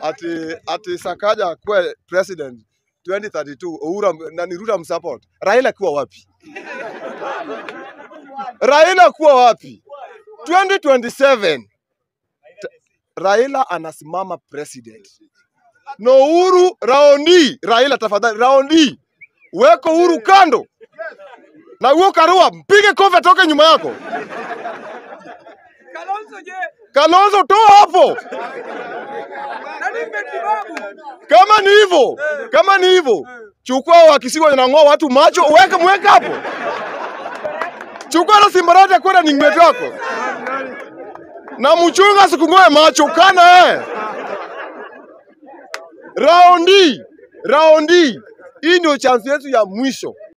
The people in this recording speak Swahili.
ati ati Sakaja akuwe president 2032 Uhuru am- na ni Ruto amsupport. Raila kuwa wapi? Raila kuwa wapi? 2027 Ta- Raila anasimama president na Uhuru raundi. Raila tafadhali, raundi weko Uhuru kando na huo Karua, mpige kofi atoke nyuma yako. Kalonzo je? Kalonzo toa hapo. Nani mmetibabu? Kama ni hivyo, kama ni hivyo, chukua wakisiwa inang'oa watu macho, uweke mweke hapo. Chukua na simbarati kwenda ni ng'ombe wako na mchunga sikung'oe macho kana eh. Raundi, raundi, hii ndio chance yetu ya mwisho.